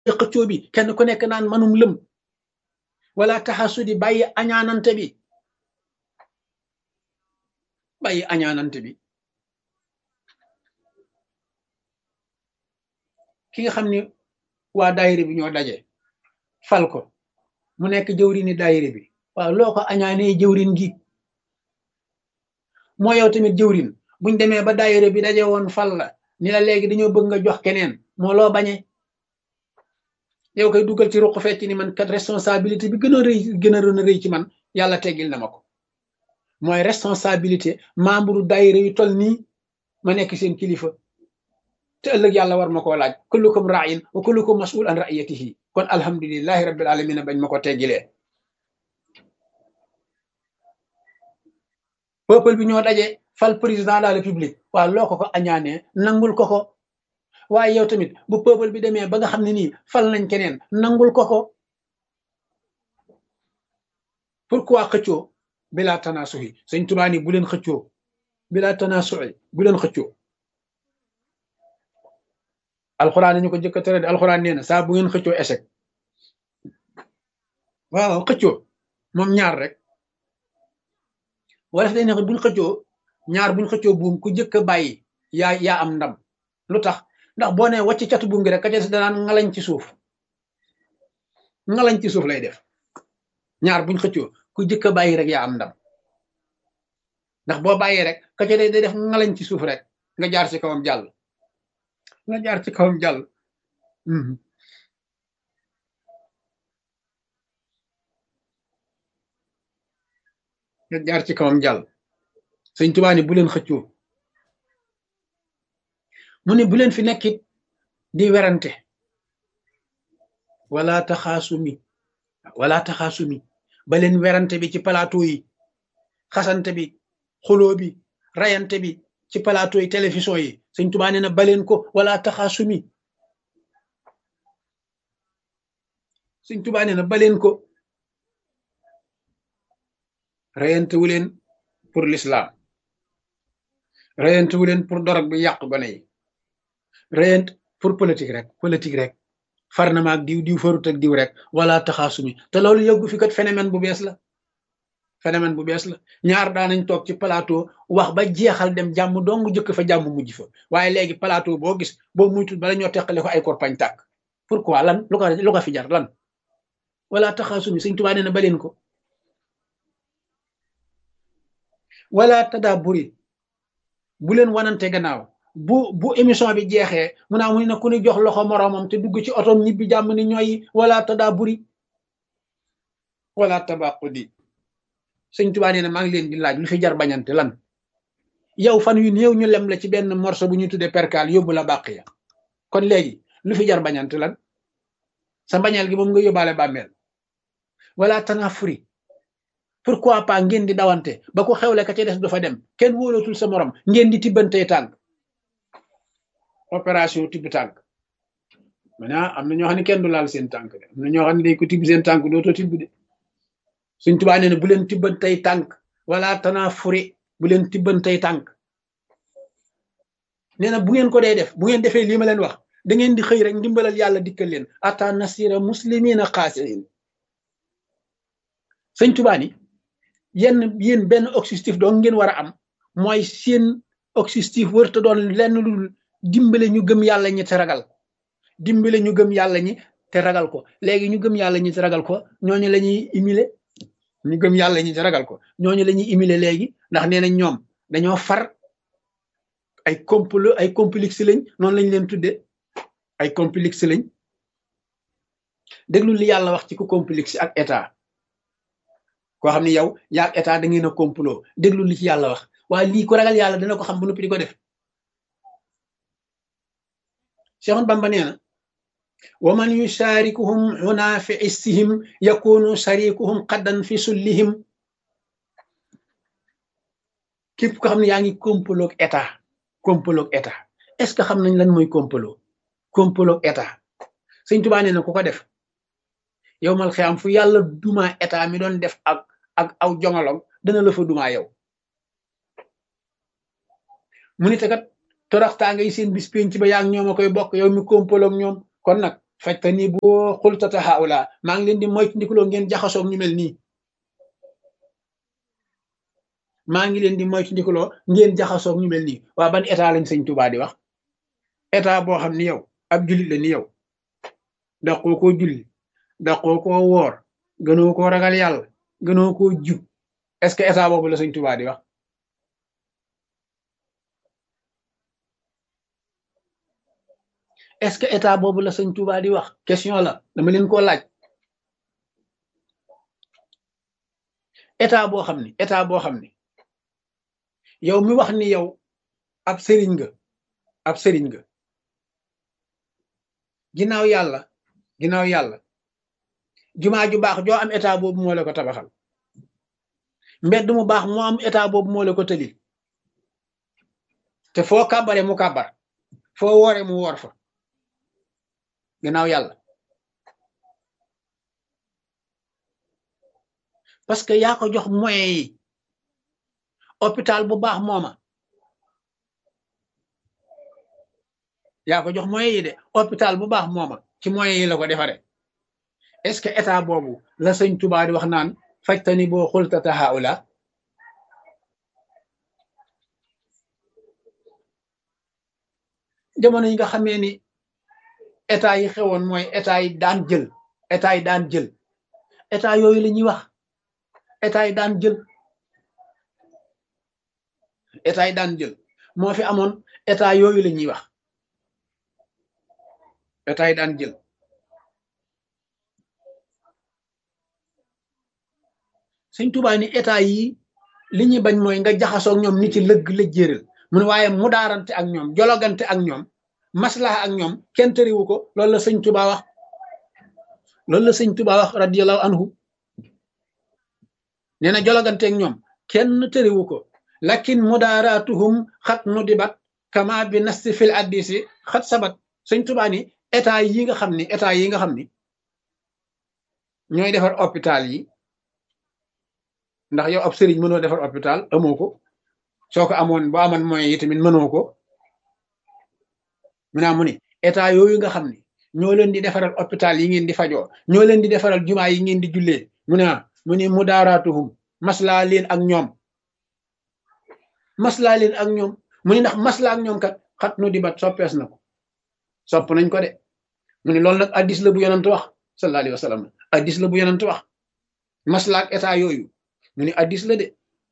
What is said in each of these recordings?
xëccoo bi kenn ku nekk naan manum lëm wala taxasudi bàyyi añaanante bi bàyyi añaanante bi ki nga xam ni waa daayira bi ñoo daje fal ko mu nekk jëwrini daayira bi waaw loo ko añaanee jëwrin gi moo yow tamit jëwrin buñ demee ba daayira bi daje woon fal la ni la léegi dañoo bëgg nga jox keneen moo loo bañe yow koy dugal ci ruq fecc ni man kat responsabilité bi gën a rëy gën a rëy ci man yàlla teggil na ma ko mooy responsabilité membre daayira yu toll nii ma nekk seen kilifa te ëllëg yàlla war ma koo laaj kullukum ra'in wa kullukum mas'ul an ra'iyatihi kon alhamdulillahi rabbil alamin bañ ma ko teggilee peuple bi ñoo daje fal président de la république waaw loo ko ko añaanee nangul ko ko waaye yow tamit bu peuple bi demee ba nga xam ne nii fal nañ keneen nangul ko ko pourquoi xëccoo bila tanasuhi sëñ Tuubaa ni bu leen xëccoo bila tanasuhi bu leen xëccoo alxuraan ñu ko jëkk a tere de alxuraan nee na saa bu ngeen xëccoo échec waaw xëccoo moom ñaar rek wala day ne buñ xëccoo ñaar buñ xëccoo buum ku jëkk a bàyyi yaa yaa am ndam lu tax ndax boo nee wàcc catu buum gi rek ka ca danaan ngalañ ci suuf ngalañ ci suuf lay def ñaar buñ xëccoo ku jëkk a bàyyi rek yaa am ndam ndax boo bàyyee rek ka ca day def ngalañ ci suuf rek nga jaar ci kawam jàll nga jaar ci kawam jàll nga jaar ci kawam jàll sëñ Tuubaa ni bu leen xëccoo mu ne bu leen fi nekkit di werante wala taxaasumi wala taxaasumi ba leen werante bi ci plateau yi xasante bi xuloo bi rayante bi ci plateau yi télévision yi sëñ Tuubaa nee na ba leen ko wala taxaasumi sëñ Tuubaa nee na ba leen ko rayante wu leen pour l'islam rayante wu leen pour dorog bi yàq gone yi rayante pour politique rek politique rek far na ma ak diw diw farut ak diw rek wala taxaasumi te loolu yëggu fi kat phénomène bu bees la phénomène bu bees la ñaar daanañ toog ci plateau wax ba jeexal dem jàmm dong jëkk fa jàmm mujj fa waaye léegi plateau boo gis boo muytul bala ñoo teqale ko ay korpañ tàkk pourquoi lan lu ko lu ko fi jar lan wala taxaasumi Sëñ Tuubaa nee na baleen ko wala tadaaburi bu leen wanante gannaaw bu bu émission bi jeexee mu naa mu ne ku ni jox loxo moroomam te dugg ci otom ñibbi jàmm ni ñooy wala tadaaburi wala tabaqudi sëñ Tuubaa nee na maa ngi leen di laaj lu fi jar bañante lan yow fan yu néew ñu lem la ci benn morceau bu ñu tuddee perkaal yóbbu la bàq ya kon léegi lu fi jar bañante lan sa mbañeel gi moom nga yóbbaale bàmmeel wala tanafuri pourquoi pas ngeen di dawante ba ko xewle ka ca des du fa dem kenn wóolatul sa morom ngeen di tibbantee tànk opération tibb tànk maintenant am na ñoo xam ne kenn du laal seen tànk de am na ñoo xam ne day ko tibb seen tànk dootoo tibb de suñ tubaa nee na bu leen tibbantey tànk wala tanafuri bu leen tibbantey tànk nee na bu ngeen ko dee def bu ngeen defee lii ma leen wax da ngeen di xëy rek ndimbalal yàlla dikkal leen ata nasira muslimina xaasirin sëñ tubaa ni yenn yéen benn objectif doon ngeen war a am mooy seen objectif wërta doon lenn lu dimbale ñu gëm yàlla ñi te ragal dimbale ñu gëm yàlla ñi te ragal ko léegi ñu gëm yàlla ñi te ragal ko ñooñu la ñuy imile ñu gëm yàlla ñi te ragal ko ñooñu la ñuy imile léegi ndax nee nañ ñoom dañoo far ay complot ay complexe lañ noonu lañ leen tudde ay complexe lañ déglu li yàlla wax ci ku complexe ak état koo xam ne yow yaa ak état da ngeen a complot déglu li ci yàlla wax waaye lii ko ragal yàlla dana ko xam bu noppi di ko def Cheikh Bamba nee na wa man yusharikuhum huna fi issihim yakunu sharikuhum qaddan fi sullihim képp ko xam ne yaa ngi complot ak état complot ak état est-ce que xam nañ lan mooy complot complot ak état Sëñ Tuubaa nee na ku ko def yow mal xiyam fu yàlla duma état mi doon def ak ak aw jongolom dana la fa duma yow mu ni te kat toraxtaa ngay seen bis penc ba yaa ngi ñoom a koy bokk yow mi kompaloog ñoom kon nag fajta ni boo xultata haula maa ngi leen di moytu ndikuloo ngeen jaxasoog ñu mel nii maa ngi leen di moytu ndikuloo ngeen jaxasoog ñu mel nii waa ban état lañ sëñ Tuubaa di wax état boo xam ni yow ab jullit la ni yow daqoo koo julli daqoo koo woor gënoo koo ragal yàlla gënoo koo jub est-ce que état boobu la sëñ Tuubaa di wax est-ce que état boobu la sëñ Tuubaa di wax question la dama leen koo laaj état boo xam ni état boo xam ni yow mi wax ni yow ab sëriñ nga ab sëriñ nga ginnaaw yàlla ginnaaw yàlla jumaa ju baax joo am état boobu moo la ko tabaxal mbedd mu baax moo am état boobu moo la ko tëlil te foo kàbbare mu kàbbar foo woore mu woor fa ginnaaw yàlla parce que yaa ko jox moyens yi hôpital bu baax mooma yaa ko jox moyens yi de hôpital bu baax mooma ci moyens yi la ko defare est-ce que état boobu la sëñ Tuubaa di wax naan fajtani boo xultata haula jamono yi nga xamee ni état yi xewoon mooy état yi daan jël état yi daan jël état yooyu la ñuy wax état yi daan jël état yi daan jël moo fi amoon état yooyu la ñuy wax état yi daan jël Sëñ Tuubaa ni état yi li ñuy bañ mooy nga jaxasoog ñoom ni ci lëgg lëjjéeral mu ne waaye mu daarante ak ñoom jologante ak ñoom maslaha ak ñoom kenn tëriwu ko loolu la sëñ Tuubaa wax loolu la sëñ Tuubaa wax radiyallahu anhu nee na jologante ak ñoom kenn tëriwu ko lakin mudaaratuhum xat nu dibat kama bi nasti fil addisi xat sabat sëñ Tuubaa ni état yi nga xam ni état yi nga xam ni ñooy defar hôpital yi ndax yow ab sëriñ mënoo defar hôpital amoo ko soo ko amoon boo amoon moyen yi tamit mënoo ko mu naa mu ni état yooyu nga xam ne ñoo leen di defaral hôpital yi ngeen di fajoo ñoo leen di defaral jumaa yi ngeen di jullee mu ne mu ni mu daaraatuhum maslaa leen ak ñoom maslaa leen ak ñoom mu ni ndax maslaa ak ñoom kat xat nu di bat soppees na ko sopp nañ ko de mu ni loolu nag addis la bu yonant wax sallallahu alayhi wa sallam addis la bu yonant wax maslaa ak état yooyu mu ni addis la de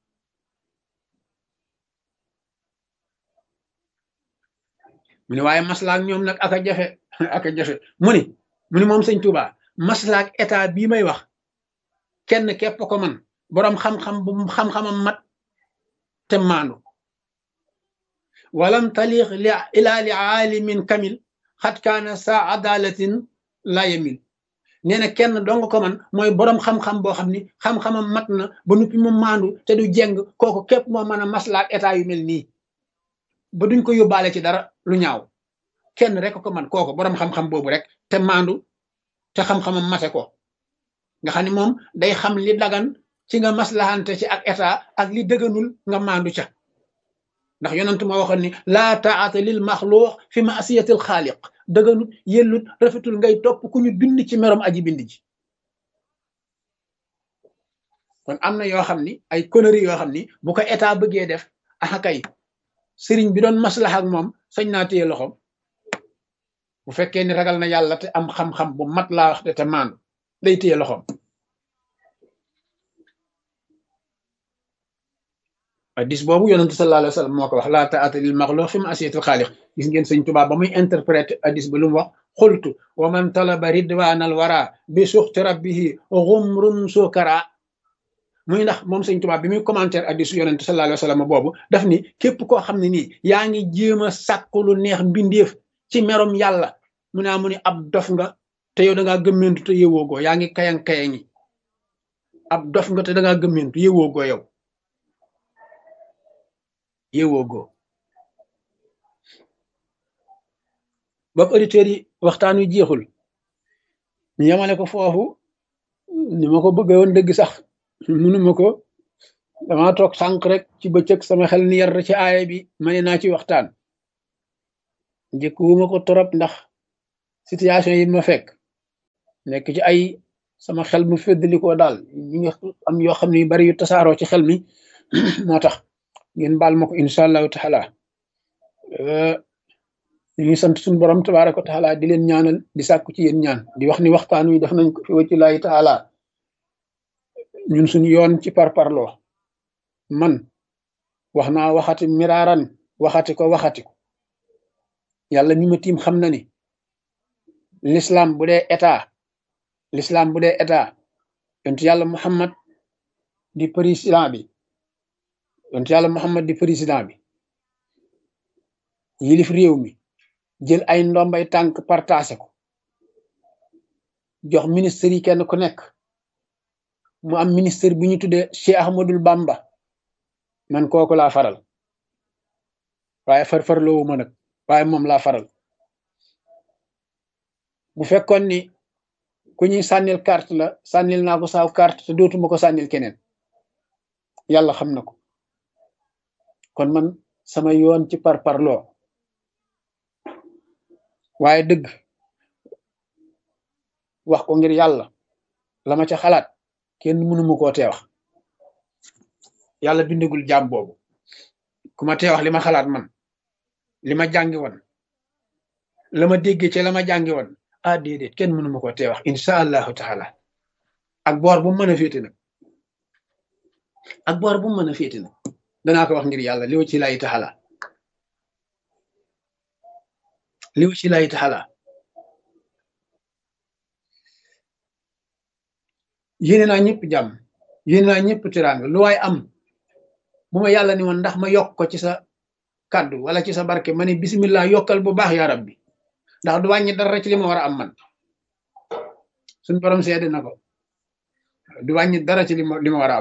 mu ni waaye maslaak ñoom nag aka jafe aka jafe mu ni mu ni moom sëñ Tuubaa maslaak état bii may wax kenn képp ko man boroom xam-xam bu xam-xamam mat te maandu walam taliix li ilaa li aalimin kamil xat kaana saa adalatin la yemil nee na kenn dong ko man mooy boroom xam-xam boo xam ni xam-xamam mat na ba nuppi mu maandu te du jeng kooku képp moo mën a maslaak état yu mel nii ba duñ ko yóbbaale ci dara lu ñaaw kenn rek ko man kooku boroom xam-xam boobu rek te maandu te xam-xamam mate ko nga xam ne moom day xam li dagan ci nga maslahante ci ak état ak li dëgganul nga maandu ca ndax yonent moo waxoon ni laa taata lil maxluux fi maasiyatil xaaliq dëgganut yellut rafetul ngay topp ku ñu bind ci merom aji bind ji kon am na yoo xam ni ay conneries yoo xam ni bu ko état bëggee def ah kay sëriñ bi doon maslaha ak moom sañ naa téye loxoom bu fekkee ni ragal na yàlla te am xam-xam bu mat laa wax de te maandu day téye loxoom hadis boobu yonentu sallallahu alayhi wa sallam moo ko wax laa taata lil maxluq fi ma'siyatil xaaliq gis ngeen sëñ Tuubaa ba muy interpréter hadis ba lu mu wax xultu wa man talaba ridwanal wara bi suxti rabbihi xumrun sukara muy ndax moom sëñ Tuubaa bi muy commentaire hadisu yonentu sallallahu alayhi wa sallam boobu daf ni képp koo xam ne nii yaa ngi jéem a sàkku lu neex mbindeef ci merom yàlla mu naa mu ni ab dof nga te yow da ngaa gëmmentu te yëwoo goo yaa ngi kayang kayangi ab dof nga te da ngaa gëmmentu yëwoo goo yow yëwoo goo bopp auditeurs yi waxtaan wi jeexul ñu yemale ko foofu ni ma ko bëgg woon dëgg sax mënuma ko dama toog sànq rek ci bëccëg sama xel ni yar ci aaya bi ma ne naa ci waxtaan njëkkuwuma ko torop ndax situation yi ma fekk nekk ci ay sama xel mu féddalikoo daal ñi nga am yoo xam ne yu bari yu tasaaroo ci xel mi moo tax ngeen baal ma ko incha allahu taala ñu ngi sant suñu borom tabaaraka wa taala di leen ñaanal di sàkku ci yéen ñaan di wax ni waxtaan wi def nañ ko fi wacci laahi taala ñun suñu yoon ci parparloo man wax naa waxati miraaran waxati ko waxati ko yàlla mi ma tiim xam na ni l'islam bu dee état l'islam bu dee état yontu yàlla muhammad di président bi yontu yàlla muhammad di président bi yilif réew mi jël ay ndombay tànk partagé ko jox ministère yi kenn ku nekk mu am ministère bu ñu tuddee Cheikh Ahmadul Bamba man kooku laa faral waaye farfarloowu ma nag waaye moom laa faral bu fekkoon ni ku ñuy sànnil carte la sànnil naa ko saaw carte te dootuma ko sànnil keneen yàlla xam na ko kon man sama yoon ci parparloo waaye dëgg wax ko ngir yàlla la ma ca xalaat kenn mënuma koo tee wax yàlla bindagul jaam boobu ku ma tee wax li ma xalaat man li ma jàngi woon la ma déggee ci la ma jàngi woon ah déedéet kenn mënuma koo tee wax insha allahu taala ak boor bu mu mën a féete nag ak boor bu mu mën a féete nag danaa ko wax ngir yàlla liw ci lay taxala liw ci lay taxala yéene naa ñëpp jàmm yéene naa ñëpp tiraanga lu waay am bu ma yàlla ni woon ndax ma yokk ko ci sa kàddu wala ci sa barke ma ne bismillah yokkal bu baax yaa rabbi ndax du wàññi dara ci li ma war a am man suñ borom seede na ko du wàññi dara ci li ma li ma war a am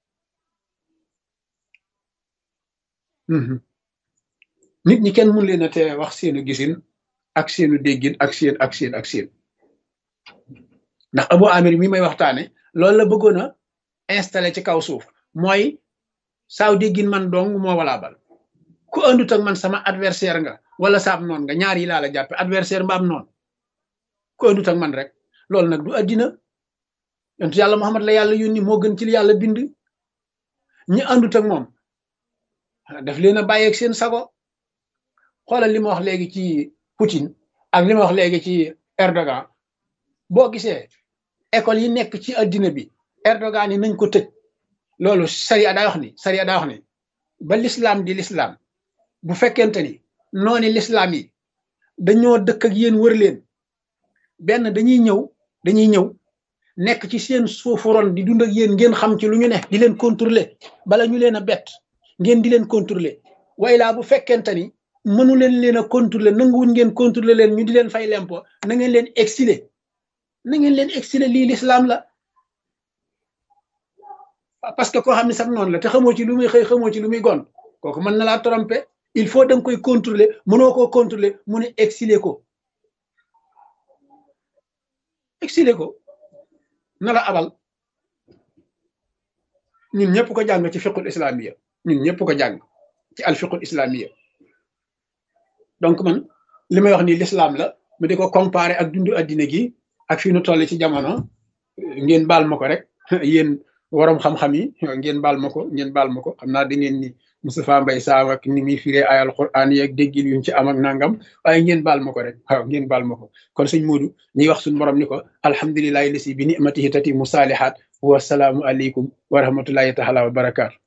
nit ñi kenn mun leen a tee wax seenu gisin ak seenu déggin ak seen ak seen ak seen ndax Abu Amir mi may waxtaane loolu la bëggoon a installé ci kaw suuf mooy saaw déggin man dong moo walaa bal ku andut ak man sama adversaire nga wala saab noon nga ñaar yi laa la jàppe adversaire mbaam noon ku andut ak man rek loolu nag du addina yontu yàlla Muhammad la yàlla yónni moo gën ci li yàlla bind ñi andut ak moom daf leen a bàyyeeg seen sago xoolal li ma wax léegi ci Poutine ak li ma wax léegi ci Erdogan boo gisee école yi nekk ci addina bi Erdogan yi nañ ko tëj loolu sariya daa wax ni sariya daa wax ni ba l'islam di l'islam bu fekkente ni nooni l'islam yi dañoo dëkk ak yéen wër leen benn dañuy ñëw dañuy ñëw nekk ci seen suufu ron di dund ak yéen ngeen xam ci lu ñu ne di leen contrôler bala ñu leen a bett ngeen di leen contrôler way laa bu fekkente ni mënu leen leen a contrôler nanguwuñ ngeen contrôler leen ñu di leen fay lempo na ngeen leen exiler na ngeen leen exiler lii l'islam la parce que koo xam ne sax noonu la te xamoo ci lu muy xëy xamoo ci lu muy gon kooku mën na laa tromper il faut da nga koy contrôler mënoo koo contrôler mu ne exiler ko exiler ko na la abal ñun ñëpp ko jàng ci fiqul islamiya ñun ñëpp ko jàng ci al fiqul islamiya donc man li may wax ni l'islam la mu di ko comparer ak dundu addina gi ak fi nu toll ci jamono ngeen baal ma ko rek yéen waroom xam-xam yi ngeen baal ma ko ngeen baal ma ko xam naa da ngeen ni Moustapha Mbaye Sam ak ni muy firee ay alquran yi ak déggin yuñ ci am ak nangam waaye ngeen baal ma ko rek waaw ngeen baal ma ko kon sëñ Modou ñuy wax suñu borom ni ko alhamdulilahi lasi bi nimatihi tati mu saalihaat wasalaamu aleykum wa rahmatullahi taala wa barakaatu